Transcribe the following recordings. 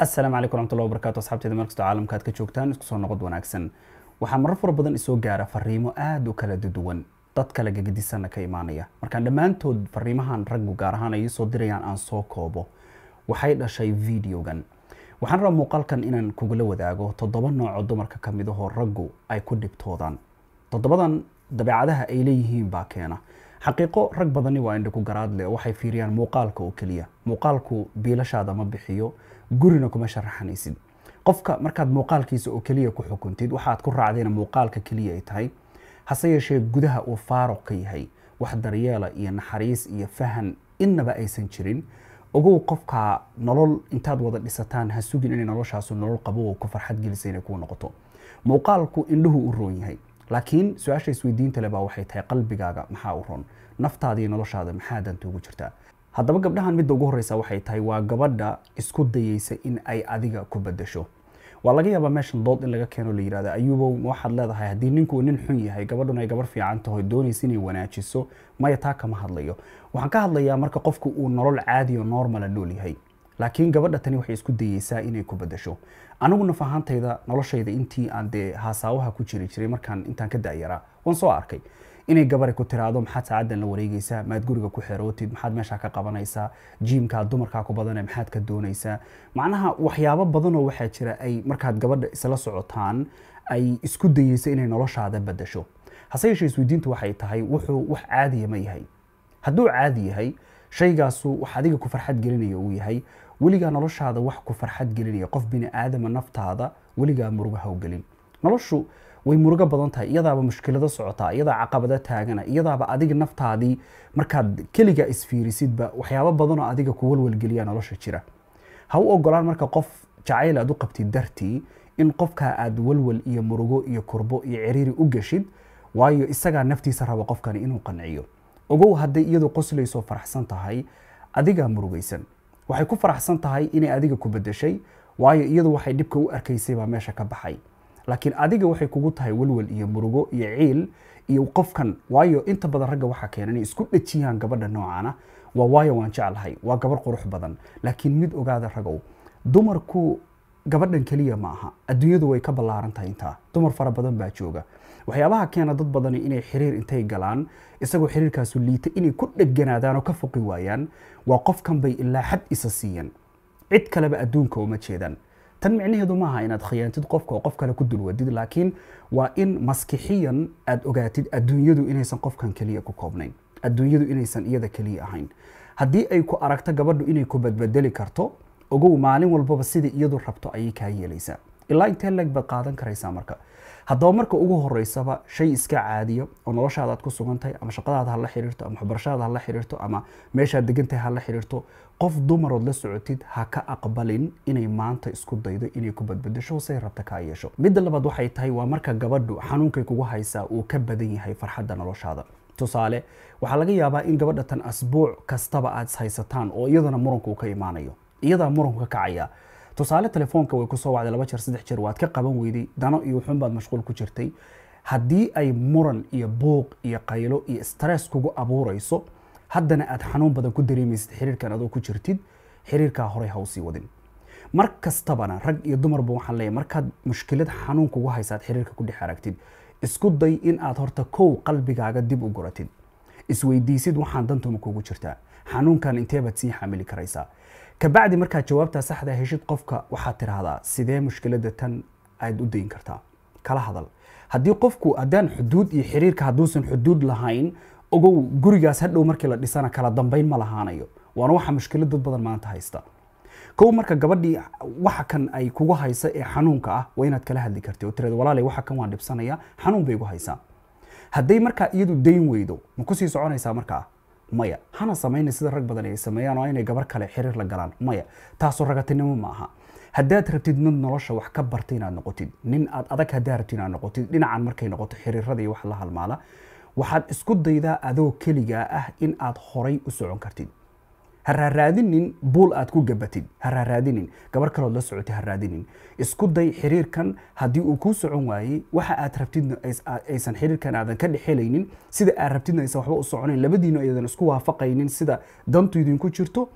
asalaamu calaykum waraxmatullahi wabarakatu asxaabteeda meel kastoo caalamka aad ka joogtaan isku soo noqod wanaagsan waxaa marar fara badan isoo gaara fariimo aada u kala duwan dad kale gagadisanna ka imaanaya markaan dhammaantood fariimahan raggu gaar ahaan ay soo dirayaan aan soo koobo waxay dhashay videogan waxaan rabaa muuqaalkan inaan kugula wadaago toddoba noocoo dumarka ka mid ahoo raggu ay ku dhibtoodaan toddobadan dabeecadaha ay leeyihiin baa keena xaqiiqo rag badani waa indha ku garaad leh oo waxay fiiriyaan muuqaalka oo keliya muuqaalku biilashaada ma bixiyo gurina kuma sharaxanaysid qofka markaad muuqaalkiisa oo keliya ku xukuntid waxaad ku raacdayna muuqaalka keliya ay tahay hase yeeshee gudaha uu faaruq ka yahay wax daryeela iyo naxariis iyo fahan innaba aysan jirin ogow qofka nolol intaad wada dhisataan ha sugin inay noloshaasu nolol qabow ku farxad gelisa inay kuu noqoto muuqaalku indhuhu u roon yahay laakiin su-aasha isweydiinta le baa waxay tahay qalbigaaga maxaa u ron naftaada iyo noloshaada maxaa danta ugu jirtaa haddaba gabdhahan midda ugu horreysa waxay tahay waa gabadha isku dayeysa in ay adiga ku bedasho waa laga yaabaa meeshan dood in laga keeno la yirahda ayuubow waxaad leedahay haddii ninku nin xun yahay gabadhun ay gabar fiican taho doonaysa inay wanaajiso maya taa kama hadlayo waxaan ka hadlayaa marka qofku uu nolol caadi o normala nool yahay laakiin gabadha tani waxay isku dayeysaa inay ku bedasho anigu naf ahaantayda noloshayda intii aan dee haasaawaha ku jiri jiray markaan intaan ka da'yaraa waan soo arkay inay gabari ku tiraahdo maxaad saacadan la wareegeysaa maad guriga ku xerootid maxaad meeshaa ka qabanaysaa jiimkaa dumarkaa ku badane maxaad ka doonaysaa macnaha waxyaabo badanoo waxaa jira ay markaad gabadha isla socotaan ay isku dayeysa inay noloshaada bedasho hase yeeshee isweydiintu waxay tahay wuxuu wax caadiya ma yahay hadduu caadi yahay shaygaasu wax adiga ku farxad gelinaya uu yahay weligaa noloshaada wax ku farxad gelinaya qof bini aadama naftaada weligaa murugo hawgelin noloshu way murugo badan tahay iyadaaba mushkilado socotaa iyadaa caqabado taagana iyadaaba adiga naftaadii markaad keliga isfiirisidba waxyaabo badanoo adiga ku walwalgeliya nolosha jira ha u ogolaan marka qof jacayl aad u qabtid dartii in qofkaa aad walwal iyo murugo iyo kurbo iyo ciriiri u geshid waayo isagaa naftiisa raba qofkani inuu qanciyo ogow hadday iyadu qoslayso faraxsan tahay adigaa murugaysan waxay ku faraxsan tahay inay adiga ku bedeshay waayo iyadu waxay dhibka u arkaysay baa meesha ka baxay laakiin adiga waxay kugu tahay walwal iyo murugo iyo ciil iyo qofkan waayo inta badan ragga waxaa keena inay isku dhejiyaan gabadha noocana waa waayo waan jeclahay waa gabar qurux badan laakiin mid ogaada ragow dumarku gabadhan keliya ma aha adduunyadu way ka ballaaran tahay intaa dumar fara badan baa jooga waxyaabaha keena dad badani inay xiriir intay galaan isagoo xiriirkaasu liita inay ku dheganaadaan oo ka foqi waayaan waa qofkan bay ilaa xad isa siiyan cid kaleba adduunka uma jeedaan tan micnaheedu maaha inaad khiyaantid qofka oo qof kale ku dulwadid laakiin waa in maskixiyan aad ogaatid adduunyadu inaysan qofkan keliya ku koobnayn adduunyadu inaysan iyada keliya ahayn haddii ay ku aragto gabadhu inay ku badbedeli karto ogow maalin walbaba sida iyadu rabto ayay kaa yeelaysaa ilaa intee leeg baad qaadan karaysaa marka haddaba marka ugu horeysaba shay iska caadiya oo noloshaada aad ku sugan tahay ama shaqadaada hala xiriirto ama waxbarashadaada hala xiriirto ama meeshaad degan tahay hala xiriirto qof dumarood la socotid ha ka aqbalin inay maanta isku daydo inay ku badbedesho say rabta kaa yeesho midda labaad waxay tahay waa marka gabadhu xanuunkay kugu haysaa uu ka badan yahay farxadda noloshaada tusaale waxaa laga yaabaa in gabadha tan asbuuc kastaba aad haysataan oo iyadana muranku uu ka imaanayo iyadaa muranku ka kacaya tusaale telefoonka way kusoo wacday laba jeer saddex jeer waad ka qaban weyday dano iyo wuxuun baad mashquul ku jirtay haddii ay muran iyo buuq iyo qaylo iyo stress kugu abuurayso haddana aad xanuun badan ku dareemaysid xiriirkan adoo ku jirtid xiriirkaa horey ha usii wadin mar kastabana rag iyo dumarba waxaan leeyahay markaad mushkilad xanuun kugu haysaad xiriirka ku dhex aragtid isku day in aad horta kow qalbigaaga dib u guratid isweydiisid waxaan dantuma kugu jirtaa xanuunkan inteebaad sii xamili karaysaa kabacdi markaad jawaabtaa saxda heshid qofka waxaad tidhaahdaa sidee mushkilada tan aad u dayin kartaa kala hadal haddii qofku haddaan xuduud iyo xiriirka hadduusan xuduud lahayn ogow gurigaas hadhow markii la dhisana kala dambayn ma lahaanayo waana waxa mushkilad dad badan maanta haysta kow marka gabadhii waxa kan ay kugu haysa ee xanuunka ah waa inaad kala hadli karti oo tirada walaalay waxa kan waan dhibsanaya xanuun bay igu haysaa hadday markaa iyadu dayn weydo ma kusii soconaysaa markaa maya hana samayna sida rag badan ay sameeyaan oo inay gabar kale xiriir la galaan maya taasoo ragatinimo ma aha haddaad rabtid mid nolosha wax ka barta inaad noqotid nin aad adag haddaad rabtid inaad noqotid dhinacan markay noqoto xiriirada iyo wax la halmaala waxaad isku daydaa adoo keligaa ah in aad horay u socon kartid ha raaraadinin buul aad ku gabatid ha raaraadinin gabar kalood la socotay ha raadinin isku day xiriirkan haddii uu kuu socon waayey waxa aad rabtidna aysan xiriirkan aadan ka dhexelaynin sida aad rabtidna aysan waxba u soconayn labadiina aydan isku waafaqaynin sida dantu idinku jirto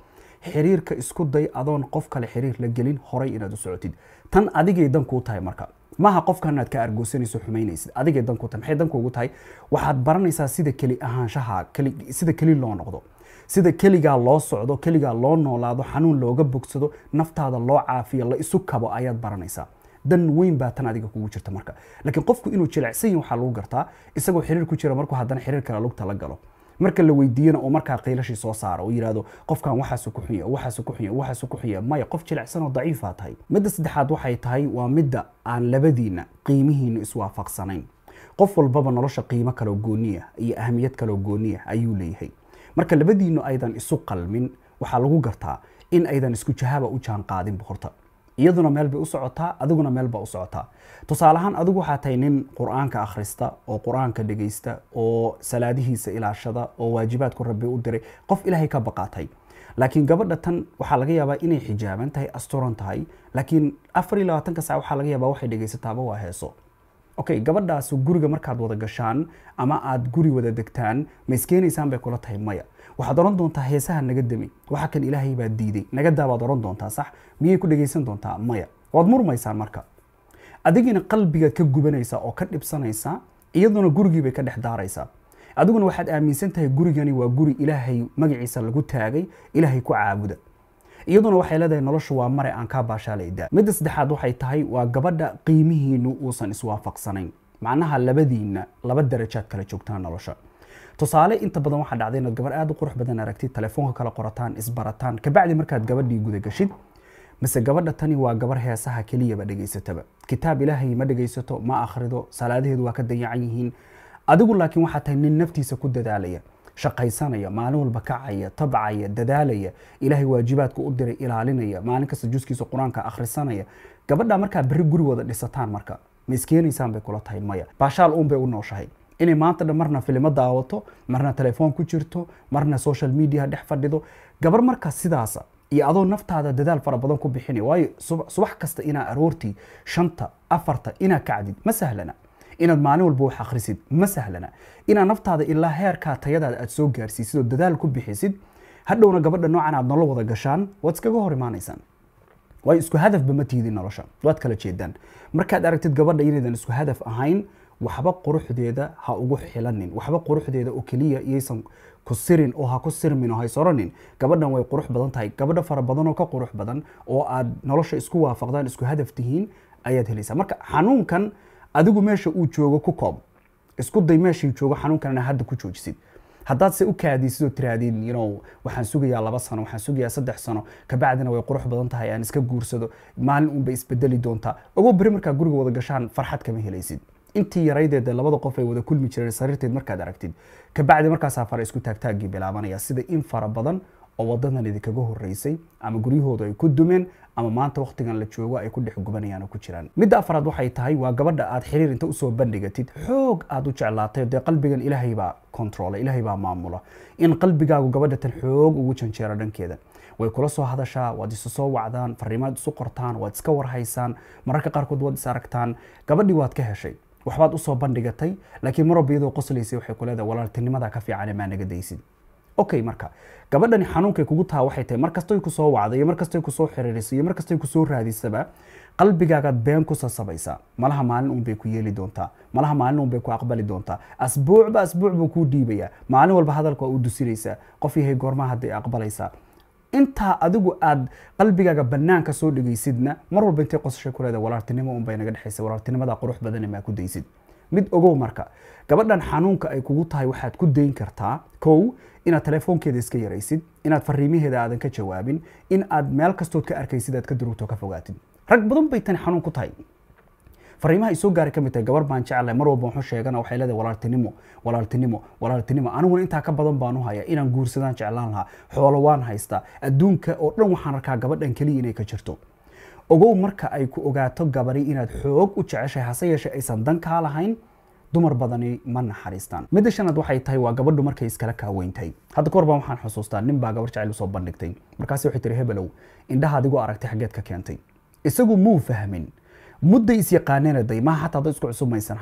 xiriirka isku day adoon qof kale xiriir la gelin horay inaad u socotid tan adigay dan kuu tahay marka maaha qofkan inaad ka argoosanayso xumaynaysid adigay dan kuu tahay maxay dan kuugu tahay waxaad baranaysaa sida keli ahaanshaha keli sida keli loo noqdo sida keligaa loo socdo keligaa loo noolaado xanuun looga bogsado naftaada loo caafiyo la isu kabo ayaad baranaysaa dan weyn baa tan adiga kugu jirta marka laakiin qofku inuu jilecsan yahi waxaa lagu gartaa isagoo xiriir ku jira markuu haddana xiriir kale lugta la galo marka la weydiiyana oo markaa qiilashii soo saara oo yidhahdo qofkan waxaasu ku xunya waxaasu ku xunya waxaasu ku xunya maya qof jilecsan oo daciifaa tahay midda saddexaad waxay tahay waa midda aan labadiina qiimihiina iswaafaqsanayn qof walbaba nolosha qiimo kaloo gooniya iyo ahamiyad kaloo gooniya ayuu leeyahay marka labadiinu aydan isu qalmin waxaa lagu gartaa in aydan isku jahaba u jaan qaadin boqorta iyaduna meel bay u socotaa adiguna meel baa u socotaa tusaale ahaan adigu waxaa tahay nin qur-aanka akhrista oo qur-aanka dhegaysta oo salaadihiisa ilaashada oo waajibaadku rabbi u diray qof ilaahay ka baqaatay laakiin gabadha tan waxaa laga yaabaa inay xijaaban tahay asturan tahay laakiin afar iyo labaatanka sac waxaa laga yaabaa waxay dhegaysataaba waa heeso okay gabadhaas guriga markaad wada gashaan ama aad guri wada degtaan ma iskeenaysaan bay kula tahay maya waxaad oran doontaa heesaha naga demi waxa kan ilaahay baa diiday nagadaa baad oran doontaa sax miyay ku dhegaysan doontaa maya waad murmaysaan marka adigina qalbigaad ka gubanaysaa oo ka dhibsanaysaa iyaduna gurigiibay ka dhex daaraysaa adiguna waxaad aaminsan tahay gurigani waa guri ilaahay magaciisa lagu taagay ilaahay ku caabuda iyaduna waxay leedahay noloshu waa mare aan kaa baashaalaydaa midda saddexaad waxay tahay waa gabadha qiimihiinu uusan iswaafaqsanayn macnaha labadiina laba darajaad kala joogtaan nolosha tusaale inta badan waxaa dhacday inaad gabar aad u qurux badan aragtid telefoonka kala qorataan isbarataan kabacdi markaad gabadhii guda gashid mise gabadha tani waa gabar heesaha keliyaba dhegaysataba kitaab ilaahay ma dhegaysato ma akhrido salaadaheedu waa ka dayacan yihiin adigu laakiin waxaa tahay nin naftiisa ku dadaalaya shaqaysanaya maalin walba kacaya tabcaya dadaalaya ilaahay waajibaadka u diray ilaalinaya maalin kasta juskiisa qur-aanka akhrisanaya gabadha markaa berri guri wada dhisataan marka ma iskeenaysaan bay kula tahay maya baashaal uun bay u nooshahay inay maanta dhan marna filimo daawato marna telefoon ku jirto marna social media dhex fadhido gabar markaa sidaasa iyo adoo naftaada dadaal fara badan ku bixinay waayo subax kasta inaa aroortii shanta afarta inaa kacdid ma sahlana inaad maalin walba wax akhrisid ma sahlana inaad naftaada ilaa heerkaa tayadaada aad soo gaarsiisid oo dadaal ku bixisid hadhowna gabadha noocan aad nolol wada gashaan waad iskaga hor imaanaysaan waayo isku hadafba ma tiidin nolosha waad kala jeedaan markaad aragtid gabadha inaydan isku hadaf ahayn waxba quruxdeeda ha ugu xilanin waxba quruxdeeda oo keliya iyaysan ku sirin oo ha ku sirmin oo haysoranin gabadhan way qurux badan tahay gabadha fara badan oo ka qurux badan oo aad nolosha isku waafaqdaan isku hadaf tihiin ayaad helaysaa marka xanuunkan adigu meesha uu joogo ku koob isku day meeshii joogo xanuunkan hadda ku joojisid haddaad se u kaadisid oo tirahdid you know waxaan sugayaa laba sano waxaan sugayaa saddex sano kabacdina way qurux badan tahay aan iska guursado maalin unbay isbedeli doontaa ogow beri markaa guriga wada gashaan farxad kama helaysid intii yaraydeed labada qof ay wada kulmi jireen sariirteed markaad aragtid kabacdi markaasaa fara isku taagtaagii bilaabanaya sida in fara badan oo wadadan idinkaga horeysay ama guryahooda ay ku dumeen ama maanta waktigan la joogo ay ku dhex gubanayaan oo ku jiraan midda afraad waxay tahay waa gabadha aad xiriir inta usoo bandhigatid xoog aad u jeclaatay dee qalbigan ilaahay baa controla ilaahay baa maamula in qalbigaagu gabadha tan xoog ugu janjeero dhankeeda way kula soo hadashaa waad isu soo wacdaan fariimaad isu qortaan waad iska warhaysaan mararka qaarkood waad is aragtaan gabadhii waad ka heshay waxbaad usoo bandhigatay laakiin mar walba iyadoo qoslaysay waxay ku leedahay walaaltinimadaa ka fiican maa naga daysid okay marka gabadhani xanuunkay kugu taha waxay tahay mar kastoy kusoo wacday iyo mar kastoy kusoo xiriirisay iyo mar kastoy kusoo raadisaba qalbigaagaad been ku sasabaysaa malaha maalin un bay ku yeeli doontaa malaha maalin un bay ku aqbali doontaa asbuucba asbuuc buu kuu dhiibayaa maalin walba hadalka waa u dusinaysaa qof yahay goormaha hadday aqbalaysaa intaa adigu aad qalbigaaga banaanka soo dhegaysidna mar walba intay qosashay ku leedahay walaaltinimo unbay naga dhexaysa walaaltinimadaa qurux badane maa ku daysid mid ogow marka gabadhan xanuunka ay kugu tahay waxaad ku dayn kartaa kow inaad telefoonkeeda iska yaraysid inaad fariimaheeda aadan ka jawaabin in aad meel kastood ka arkaysid aad ka durugto ka fogaatid rag badan bay tani xanuun ku tahay fariimaha ay soo gaaray ka mid tahay gabar baan jeclahay mar walba waxu sheegana waxay leedahay walaaltinimo walaaltinimo walaaltinimo aniguna intaa ka badan baan u haya inaan guursadaan jeclaan lahaa xoolo waan haystaa adduunka oo dhan waxaan arkaa gabadhan keliya inay ka jirto ogow marka ay ku ogaato gabari inaad xoog u jeceshahay hase yeeshee aysan dan kaa lahayn dumar badani ma naxariistaan midda shanaad waxay tahay waa gabadhu markay iskala kaaweyntahay hadda kahor baan waxaan xusuustaa nin baa gabar jacayl usoo bandhigtay markaasi waxay tihi hebelow indhaha adigu aragtay xaggeed ka keentay isagu muu fahmin mudday is yaqaaneen day maaha xataa dad isku cusub maysan hayn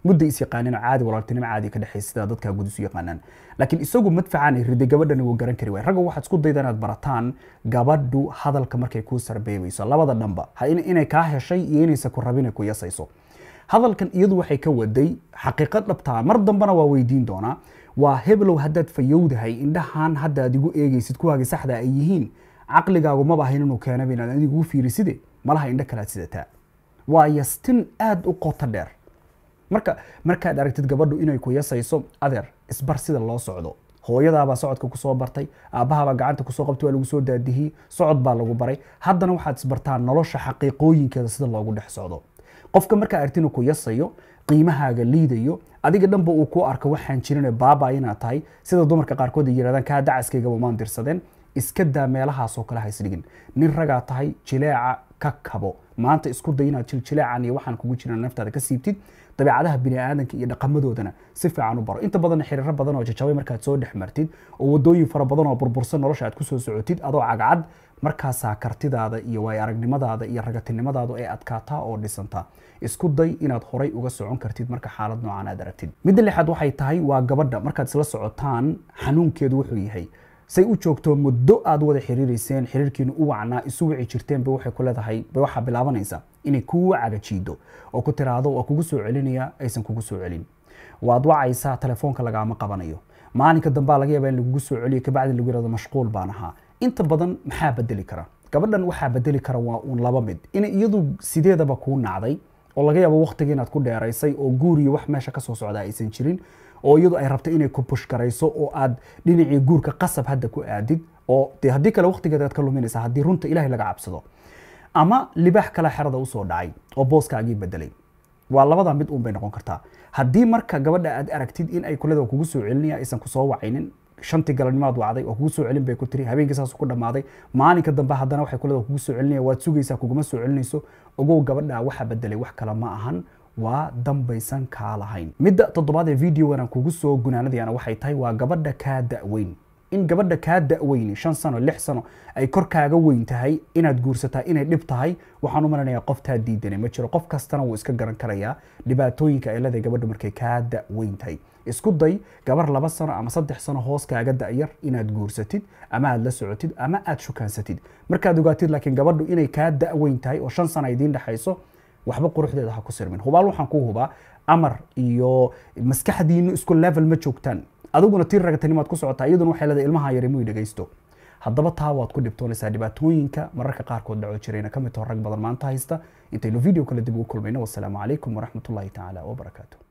mudda is yaqaaneen oo caadi walaaltinimo caadi ka dhexaysa sida dadka guud isu yaqaanaan laakiin isagu madfacan ay riday gabadhani wuu garan kari waay ragga waxaad isku dayda inaad barataan gabadhu hadalka markay kuu sarbeebayso labada dhanba ha inay kaa heshay iyo inaysa ku rabin ay ku yasayso hadalkan iyadu waxay ka waday xaqiiqo dhabtaa mar dambena waa weydiin doonaa waa heblow haddaad fayowdahay indhahan hadda aad igu eegaysid kuwaagi saxda ay yihiin caqligaagu maba ahayn inuu keenaba inaad adigu u fiiriside malaha indho kalaad sidataa waa yastin aada u qoto dheer marka markaad aragtid gabadhu inay ku yasayso adeer isbar sida loo socdo hooyadaabaa socodka kusoo bartay aabbahabaa gacanta kusoo qabtay waa lagu soo daadihiyey socod baa lagu baray haddana waxaad isbartaa nolosha xaqiiqooyinkeeda sida loogu dhex socdo qofka markaa aragti inuu ku yasayo qiimahaaga liidayo adiga dhanba uu ku arko waxaan jirin baaba inaad tahay sida dumarka qaarkood ay yirahdaan kaa dacaskaygaba maan dirsadeen iska daa meelahaasoo kale haysdhigin nin ragaa tahay jileeca ka kabo maanta isku day inaad jiljileecan iyo waxaan kugu jiran naftaada ka siibtid dabeecadaha biniaadanka iyo dhaqamadoodana si fiican u baro inta badan xiriiro badan oo jajabay markaad soo dhex martid oo wadooyin fara badan oo burbursan nolosha aad kusoo socotid adoo cagcad markaasaa kartidaada iyo waay aragnimadaada iyo ragatinimadaadu ay adkaataa oo dhisantaa isku day inaad horay uga socon kartid marka xaalad noocan aad aragtid midda lixaad waxay tahay waa gabadha markaad isla socotaan xanuunkeedu wuxuu yahay say u joogto muddo aad wada xiriireyseen xiriirkiina u wacnaa isu wici jirteen ba waxay ku leedahay ba waxaa bilaabanaysa inay kuu cagajiido oo ku tiraahdo waa kugu soo celinaya aysan kugu soo celin waad wacaysaa telefoonka lagaama qabanayo maalinka dambaa laga yaaba in lagugu soo celiyo kabacdi lagu yirahdo mashquul baan ahaa inta badan maxaa bedeli kara gabadhan waxaa bedeli kara waa uun laba mid inay iyadu sideedaba kuu nacday oo laga yaabo waqtiga inaad ku dheeraysay oo guuriyo wax meesha kasoo socda aysan jirin oo iyadu ay rabto inay ku bushgarayso oo aad dhinacii guurka qasab hadda ku aadid oo de haddii kale waqtigeeda aad ka luminaysa haddii runta ilahay laga cabsado ama libaax kale xerada usoo dhacay oo booskaagii bedelay waa labada mid uun bay noqon kartaa haddii marka gabadha aad aragtid in ay kuleda kugu soo celinaya aysan kusoo wacaynin shantii galabnimaad wacday oo kugu soo celin bay ku tiri habeenkii saas ku dhammaaday maalinka dambe haddana waxay kuleda kugu soo celinaya waad sugaysaa kuguma soo celinayso ogow gabadha waxa bedelay wax kale ma ahan waa dambaysan kaa lahayn midda toddobaad ee videogan aan kugu soo gunaanadayana waxay tahay waa gabadha kaa da'weyn in gabadha kaa da'weyni shan sano lix sano ay korkaaga weyn tahay inaad guursataa inay dhib tahay waxaan u malanayaa qoftaa diidanay ma jiro qof kastana wuu iska garan karayaa dhibaatooyinka ay leedahay gabadhu markay kaa da'weyn tahay isku day gabar laba sano ama saddex sano hoos kaaga da'yar inaad guursatid ama aad la socotid ama aad shukaansatid markaad ogaatid laakiin gabadhu inay kaa da'weyn tahay oo shan sano ay idiin dhexayso waxba quruxdeeda ha ku sirmin hubaal waxaan ku hubaa amar iyo maskaxdiinu isku level ma joogtaan adiguna tii ragatanimaad ku socotaa iyaduna waxay leedahay ilmaha yari muy dhegaysto haddaba taa waad ku dhibtoonaysaa dhibaatooyinka mararka qaarkood dhaco jirayna ka mid taho rag badan maanta haysta intaynu video kale dib ugu kulmayno wasalaamu calaykum waraxmatullahi tacaala wabarakaatu